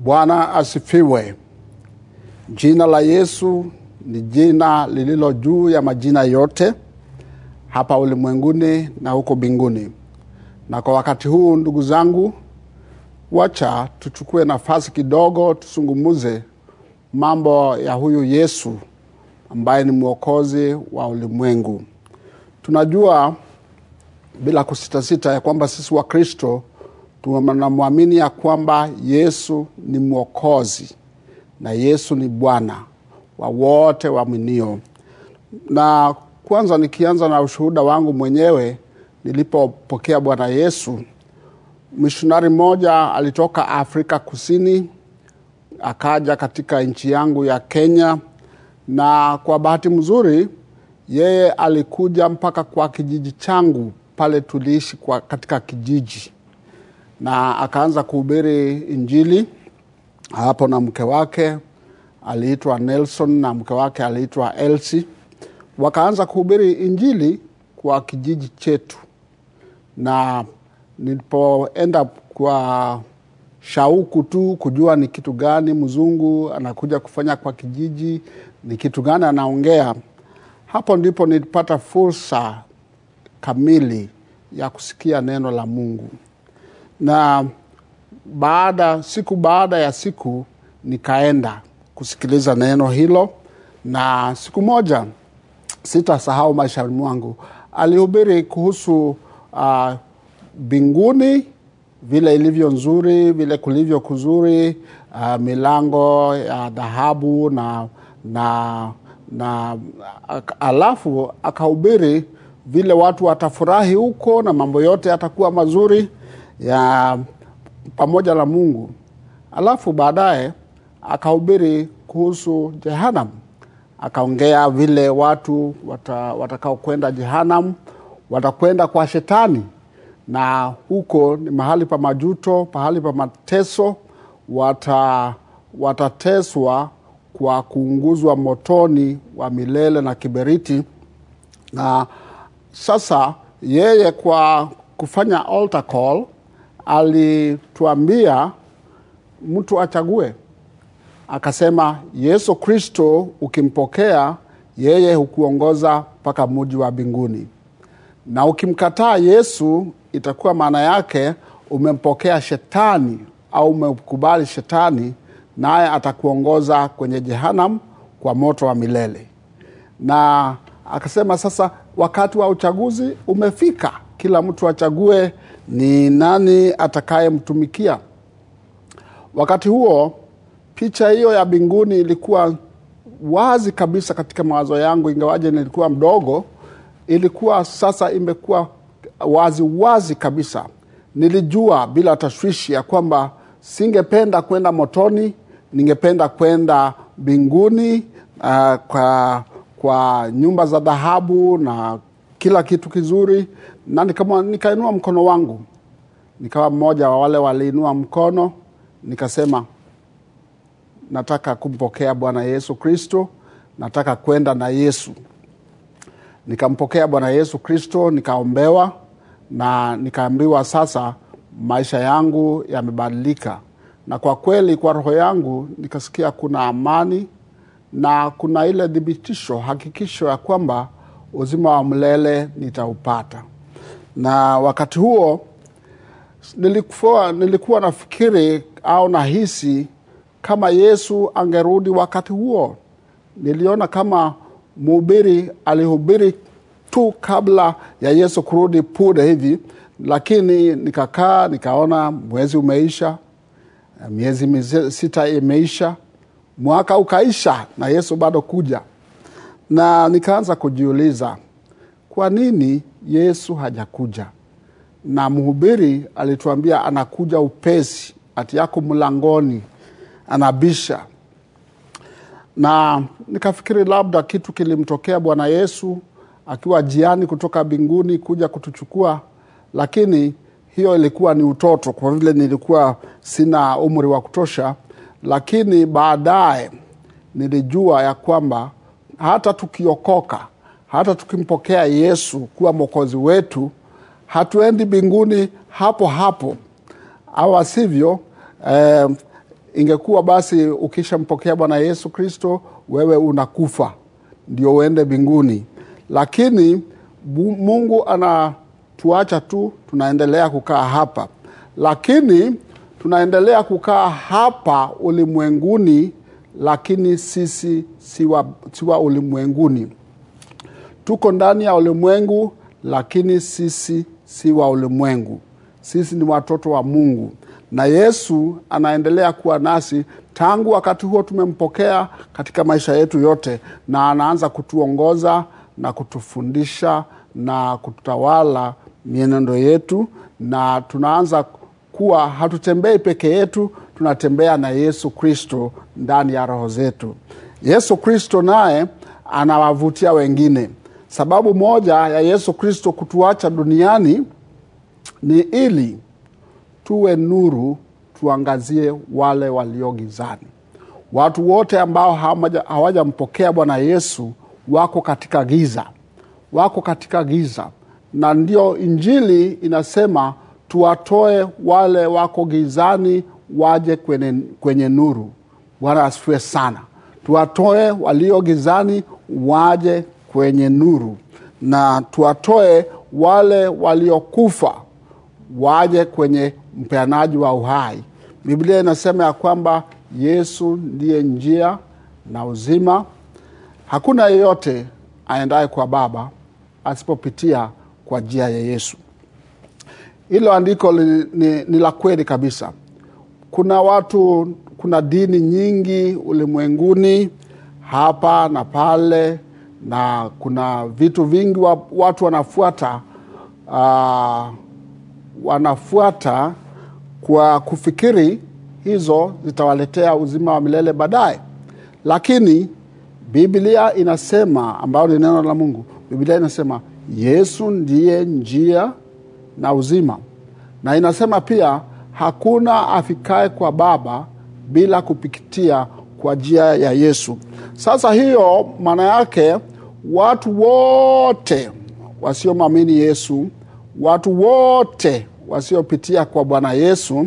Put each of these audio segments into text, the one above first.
Bwana asifiwe. Jina la Yesu ni jina lililo juu ya majina yote hapa ulimwenguni na huko mbinguni. Na kwa wakati huu, ndugu zangu, wacha tuchukue nafasi kidogo, tusungumuze mambo ya huyu Yesu ambaye ni mwokozi wa ulimwengu. Tunajua bila kusitasita ya kwamba sisi wa Kristo tunamwamini ya kwamba Yesu ni mwokozi na Yesu ni Bwana wa wote waaminio. Na kwanza nikianza na ushuhuda wangu mwenyewe, nilipopokea Bwana Yesu, mishonari mmoja alitoka Afrika Kusini akaja katika nchi yangu ya Kenya, na kwa bahati mzuri yeye alikuja mpaka kwa kijiji changu pale tuliishi kwa katika kijiji, na akaanza kuhubiri Injili hapo na mke wake aliitwa Nelson na mke wake aliitwa Elsie. Wakaanza kuhubiri Injili kwa kijiji chetu, na nilipoenda kwa shauku tu kujua ni kitu gani mzungu anakuja kufanya kwa kijiji, ni kitu gani anaongea, hapo ndipo nilipata fursa kamili ya kusikia neno la Mungu, na baada siku baada ya siku nikaenda kusikiliza neno hilo, na siku moja sitasahau maishani mwangu, alihubiri kuhusu mbinguni uh, vile ilivyo nzuri, vile kulivyo kuzuri, uh, milango ya dhahabu na, na, na alafu akahubiri vile watu watafurahi huko na mambo yote yatakuwa mazuri ya pamoja na Mungu. Alafu baadaye akahubiri kuhusu Jehanam, akaongea vile watu watakao kwenda Jehanam watakwenda kwa Shetani, na huko ni mahali pa majuto, pahali pa mateso. Wata, watateswa kwa kuunguzwa motoni wa milele na kiberiti. Na sasa yeye kwa kufanya altar call alituambia mtu achague, akasema Yesu Kristo ukimpokea yeye hukuongoza mpaka muji wa mbinguni, na ukimkataa Yesu itakuwa maana yake umempokea shetani au umekubali shetani, naye atakuongoza kwenye Jehanam kwa moto wa milele. Na akasema sasa wakati wa uchaguzi umefika, kila mtu achague ni nani atakayemtumikia. Wakati huo picha hiyo ya mbinguni ilikuwa wazi kabisa katika mawazo yangu, ingawaje nilikuwa mdogo, ilikuwa sasa imekuwa wazi wazi kabisa. Nilijua bila tashwishi ya kwamba singependa kwenda motoni, ningependa kwenda mbinguni, uh, kwa, kwa nyumba za dhahabu na kila kitu kizuri, na nikainua mkono wangu, nikawa mmoja wa wale waliinua mkono, nikasema nataka kumpokea Bwana Yesu Kristo, nataka kwenda na Yesu. Nikampokea Bwana Yesu Kristo, nikaombewa na nikaambiwa sasa maisha yangu yamebadilika, na kwa kweli kwa roho yangu nikasikia kuna amani na kuna ile thibitisho, hakikisho ya kwamba uzima wa milele nitaupata. Na wakati huo nilikuwa, nilikuwa nafikiri au nahisi kama Yesu angerudi wakati huo. Niliona kama mhubiri alihubiri tu kabla ya Yesu kurudi punde hivi, lakini nikakaa nikaona mwezi umeisha, miezi sita imeisha, mwaka ukaisha na Yesu bado kuja, na nikaanza kujiuliza kwa nini Yesu hajakuja? Na mhubiri alituambia anakuja upesi, ati yako mlangoni anabisha. Na nikafikiri labda kitu kilimtokea Bwana Yesu akiwa jiani kutoka mbinguni kuja kutuchukua, lakini hiyo ilikuwa ni utoto, kwa vile nilikuwa sina umri wa kutosha. Lakini baadaye nilijua ya kwamba hata tukiokoka, hata tukimpokea Yesu kuwa mwokozi wetu, hatuendi mbinguni hapo hapo, au sivyo eh, ingekuwa basi ukishampokea bwana yesu kristo wewe unakufa ndio uende mbinguni lakini bu- mungu anatuacha tu tunaendelea kukaa hapa lakini tunaendelea kukaa hapa ulimwenguni lakini sisi siwa, siwa ulimwenguni tuko ndani ya ulimwengu lakini sisi si wa ulimwengu sisi ni watoto wa mungu na yesu anaendelea kuwa nasi tangu wakati huo tumempokea katika maisha yetu yote na anaanza kutuongoza na kutufundisha na kututawala mienendo yetu na tunaanza kuwa hatutembei peke yetu tunatembea na yesu kristo ndani ya roho zetu yesu kristo naye anawavutia wengine sababu moja ya yesu kristo kutuacha duniani ni ili tuwe nuru tuangazie wale walio gizani watu wote ambao hamaja- hawajampokea bwana yesu wako katika giza wako katika giza na ndio injili inasema tuwatoe wale wako gizani waje kwenye, kwenye nuru bwana asifiwe sana tuwatoe walio gizani waje kwenye nuru na tuwatoe wale waliokufa waje kwenye mpeanaji wa uhai biblia inasema ya kwamba yesu ndiye njia na uzima hakuna yeyote aendaye kwa baba asipopitia kwa njia ya yesu hilo andiko li, ni, ni la kweli kabisa kuna watu kuna dini nyingi ulimwenguni hapa na pale na kuna vitu vingi wa, watu wanafuata uh, wanafuata kwa kufikiri hizo zitawaletea uzima wa milele baadaye lakini biblia inasema ambayo ni neno la mungu biblia inasema yesu ndiye njia na uzima na inasema pia hakuna afikae kwa baba bila kupitia kwa njia ya yesu sasa hiyo maana yake watu wote wasiomwamini yesu watu wote wasiopitia kwa bwana yesu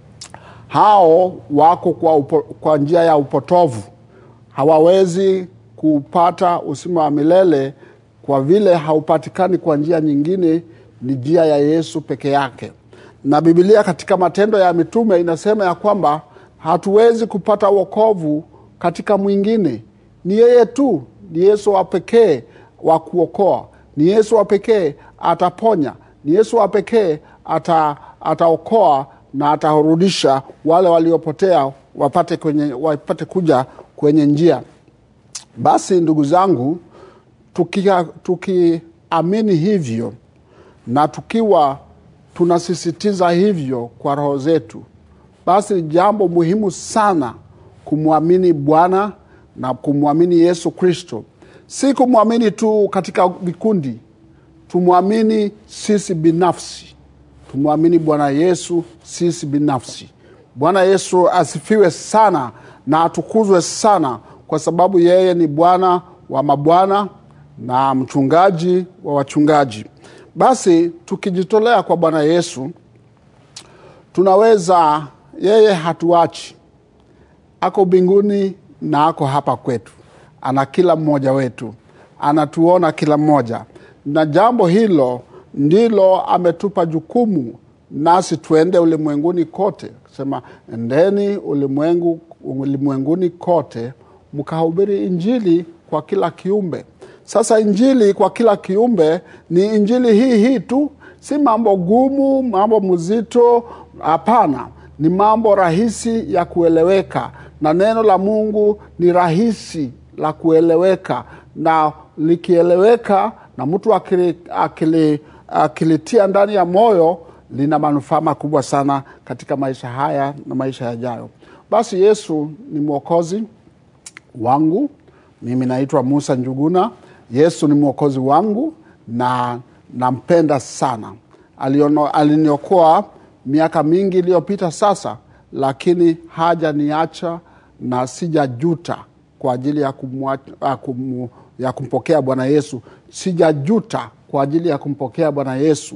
hao wako kwa, upo, kwa njia ya upotovu hawawezi kupata usima wa milele kwa vile haupatikani kwa njia nyingine ni njia ya yesu peke yake na bibilia katika matendo ya mitume inasema ya kwamba hatuwezi kupata wokovu katika mwingine ni yeye tu ni yesu wa pekee wa kuokoa ni yesu wa pekee ataponya ni yesu wa pekee ata, ataokoa na atarudisha wale waliopotea wapate, kwenye, wapate kuja kwenye njia basi ndugu zangu tukiamini tuki hivyo na tukiwa tunasisitiza hivyo kwa roho zetu basi ni jambo muhimu sana kumwamini bwana na kumwamini yesu kristo si kumwamini tu katika vikundi tumwamini sisi binafsi tumwamini bwana yesu sisi binafsi bwana yesu asifiwe sana na atukuzwe sana kwa sababu yeye ni bwana wa mabwana na mchungaji wa wachungaji basi tukijitolea kwa bwana yesu tunaweza yeye hatuachi ako mbinguni na ako hapa kwetu ana kila mmoja wetu anatuona kila mmoja na jambo hilo ndilo ametupa jukumu nasi tuende ulimwenguni kote sema endeni ulimwengu ulimwenguni kote mkahubiri injili kwa kila kiumbe sasa injili kwa kila kiumbe ni injili hii hii tu si mambo gumu mambo mzito hapana ni mambo rahisi ya kueleweka na neno la mungu ni rahisi la kueleweka na likieleweka na mtu akili, akili, akilitia ndani ya moyo lina manufaa makubwa sana katika maisha haya na maisha yajayo basi yesu ni mwokozi wangu mimi naitwa musa njuguna yesu ni mwokozi wangu na nampenda sana Aliono, aliniokoa miaka mingi iliyopita sasa lakini haja niacha na sijajuta kwa ajili ya, kumwa, ya, kum, ya kumpokea bwana yesu sijajuta kwa ajili ya kumpokea bwana yesu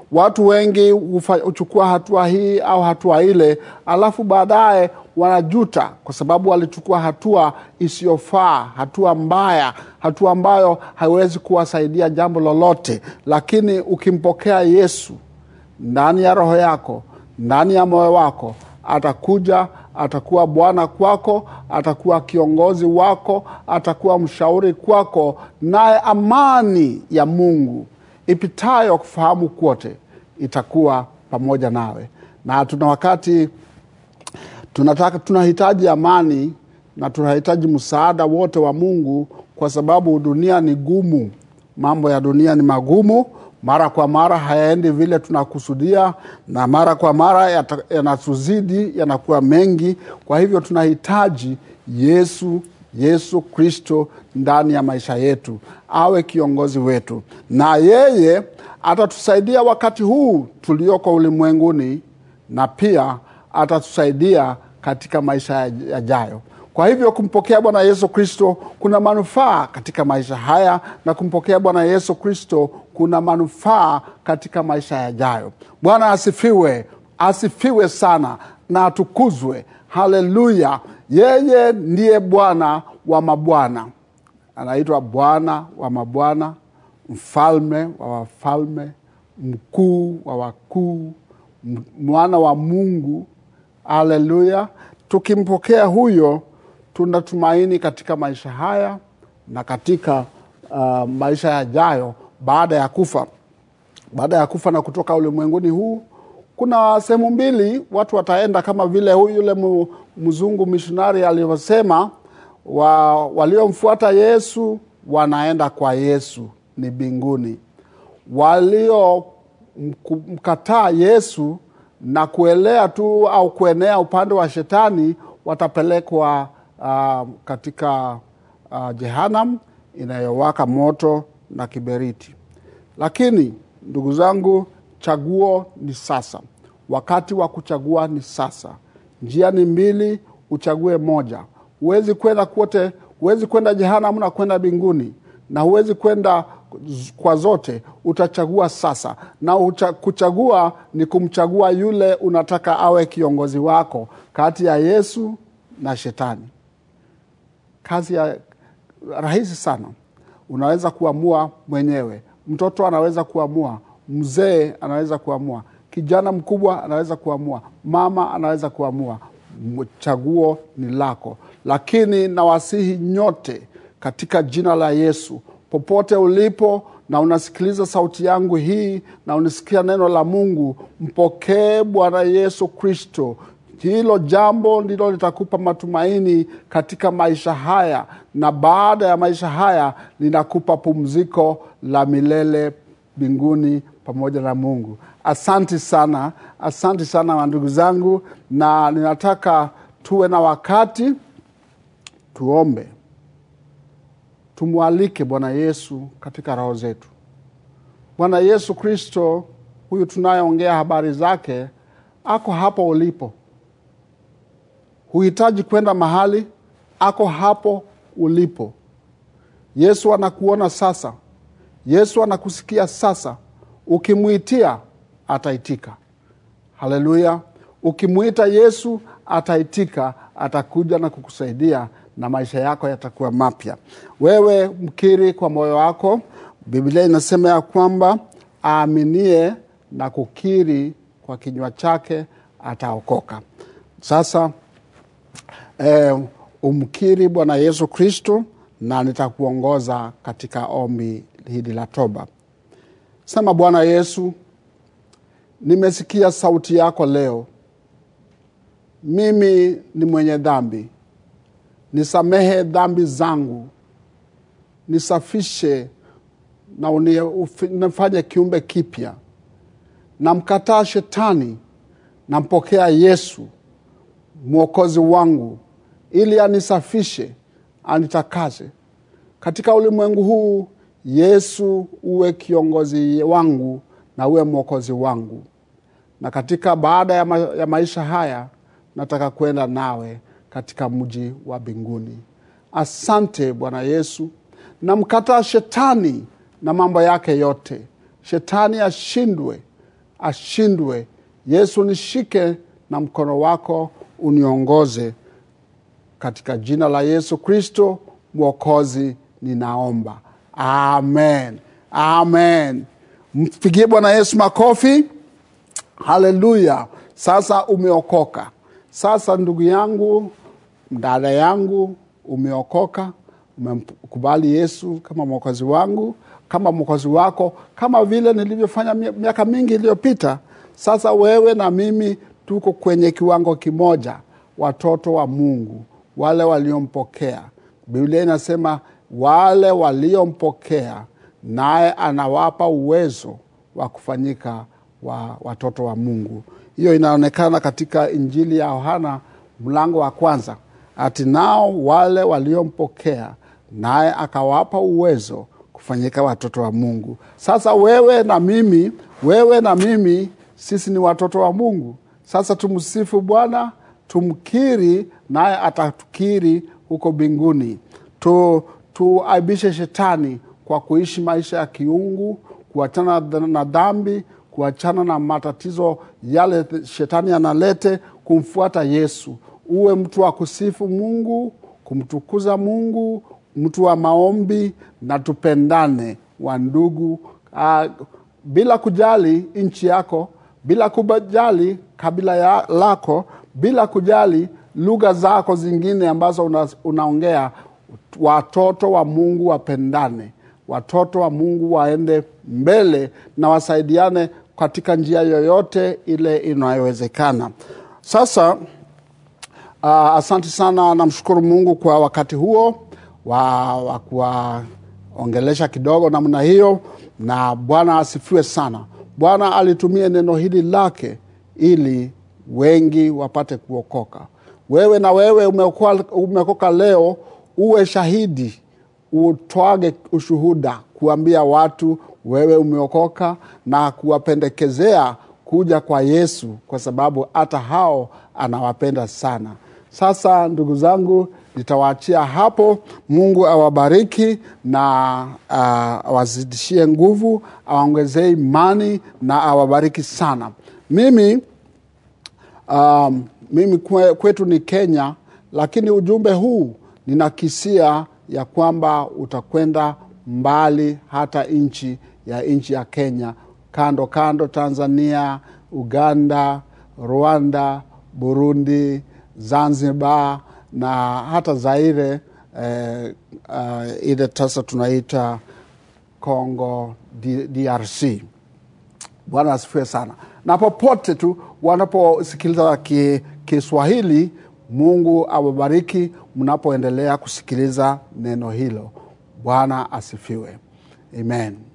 watu wengi hufa- huchukua hatua hii au hatua ile alafu baadaye wanajuta kwa sababu walichukua hatua isiyofaa hatua mbaya hatua ambayo haiwezi kuwasaidia jambo lolote lakini ukimpokea yesu ndani ya roho yako ndani ya moyo wako atakuja atakuwa bwana kwako atakuwa kiongozi wako atakuwa mshauri kwako naye amani ya mungu ipitayo kufahamu kwote itakuwa pamoja nawe na tuna wakati tunataka tunahitaji amani na tunahitaji msaada wote wa mungu kwa sababu dunia ni gumu mambo ya dunia ni magumu mara kwa mara hayaendi vile tunakusudia na mara kwa mara yata- yanatuzidi yanakuwa mengi kwa hivyo tunahitaji yesu yesu kristo ndani ya maisha yetu awe kiongozi wetu na yeye atatusaidia wakati huu tulioko ulimwenguni na pia atatusaidia katika maisha yajayo kwa hivyo kumpokea bwana yesu kristo kuna manufaa katika maisha haya na kumpokea bwana yesu kristo kuna manufaa katika maisha yajayo bwana asifiwe asifiwe sana na atukuzwe haleluya yeye ndiye bwana wa mabwana anaitwa bwana wa mabwana mfalme wa wafalme mkuu wa wakuu m- mwana wa mungu haleluya tukimpokea huyo tunatumaini katika maisha haya na katika uh, maisha yajayo baada ya kufa baada ya kufa na kutoka ulimwenguni huu kuna sehemu mbili watu wataenda kama vile huyu yule mu- mzungu mishonari alivyosema wa, waliomfuata yesu wanaenda kwa yesu ni mbinguni waliomkataa yesu na kuelea tu au kuenea upande wa shetani watapelekwa uh, katika uh, jehanam inayowaka moto na kiberiti lakini ndugu zangu chaguo ni sasa wakati wa kuchagua ni sasa njia ni mbili uchague moja huwezi kwenda kwote huwezi kwenda jehanamu na kwenda mbinguni na huwezi kwenda z- kwa zote utachagua sasa na ucha, kuchagua ni kumchagua yule unataka awe kiongozi wako kati ya yesu na shetani kazi ya rahisi sana unaweza kuamua mwenyewe mtoto anaweza kuamua mzee anaweza kuamua kijana mkubwa anaweza kuamua mama anaweza kuamua M- chaguo ni lako lakini nawasihi nyote katika jina la yesu popote ulipo na unasikiliza sauti yangu hii na unasikia neno la mungu mpokee bwana yesu kristo hilo jambo ndilo litakupa matumaini katika maisha haya na baada ya maisha haya linakupa pumziko la milele mbinguni pamoja na mungu asanti sana asanti sana ndugu zangu na ninataka tuwe na wakati tuombe tumwalike bwana yesu katika roho zetu bwana yesu kristo huyu tunayeongea habari zake ako hapo ulipo huhitaji kwenda mahali ako hapo ulipo yesu anakuona sasa yesu anakusikia sasa ukimwitia ataitika haleluya ukimwita yesu ataitika atakuja na kukusaidia na maisha yako yatakuwa mapya wewe mkiri kwa moyo wako biblia inasema ya kwamba aaminie na kukiri kwa kinywa chake ataokoka sasa eh, umkiri bwana yesu kristo na nitakuongoza katika ombi hili la toba sema bwana yesu nimesikia sauti yako leo mimi ni mwenye dhambi nisamehe dhambi zangu nisafishe na uni- ufi- nifanye kiumbe kipya namkataa shetani nampokea yesu mwokozi wangu ili anisafishe anitakase katika ulimwengu huu yesu uwe kiongozi wangu na uwe mwokozi wangu na katika baada ya, ma, ya maisha haya nataka kwenda nawe katika mji wa mbinguni asante bwana yesu namkataa shetani na mambo yake yote shetani ashindwe ashindwe. Yesu, nishike na mkono wako uniongoze. Katika jina la Yesu Kristo Mwokozi ninaomba, amen, amen. Mpigie Bwana Yesu makofi. Haleluya! Sasa umeokoka. Sasa ndugu yangu, dada yangu, umeokoka, umemkubali Yesu kama mwokozi wangu, kama mwokozi wako, kama vile nilivyofanya miaka mingi iliyopita. Sasa wewe na mimi tuko kwenye kiwango kimoja, watoto wa Mungu, wale waliompokea. Biblia inasema wale waliompokea, naye anawapa uwezo wa kufanyika wa watoto wa Mungu. Hiyo inaonekana katika Injili ya Yohana mlango wa kwanza, ati nao wale waliompokea naye akawapa uwezo kufanyika watoto wa Mungu. Sasa wewe na mimi, wewe na mimi, sisi ni watoto wa Mungu. Sasa tumsifu Bwana, tumkiri, naye atatukiri huko mbinguni. Tu, tuaibishe shetani kwa kuishi maisha ya kiungu, kuachana na dhambi, kuachana na matatizo yale shetani analete, kumfuata Yesu. Uwe mtu wa kusifu Mungu, kumtukuza Mungu, mtu wa maombi, na tupendane wa ndugu, uh, bila kujali nchi yako, bila kujali kabila ya lako, bila kujali lugha zako zingine ambazo una, unaongea. Watoto wa Mungu wapendane, watoto wa Mungu waende mbele na wasaidiane katika njia yoyote ile inayowezekana. Sasa uh, asante sana, namshukuru Mungu kwa wakati huo wa, wa kuwaongelesha kidogo namna hiyo, na Bwana asifiwe sana. Bwana alitumia neno hili lake ili wengi wapate kuokoka. Wewe na wewe umeokoka leo, uwe shahidi, utwage ushuhuda, kuambia watu wewe umeokoka na kuwapendekezea kuja kwa Yesu, kwa sababu hata hao anawapenda sana. Sasa ndugu zangu, nitawaachia hapo. Mungu awabariki na uh, awazidishie nguvu, awaongezee imani na awabariki sana. Mimi um, mimi kwe, kwetu ni Kenya, lakini ujumbe huu ninakisia ya kwamba utakwenda mbali hata nchi ya nchi ya Kenya, kando kando, Tanzania, Uganda, Rwanda, Burundi, Zanzibar na hata Zaire eh, uh, ile sasa tunaita Congo DRC. Bwana asifiwe sana. Na popote tu wanaposikiliza Kiswahili, Mungu awabariki mnapoendelea kusikiliza neno hilo. Bwana asifiwe. Amen.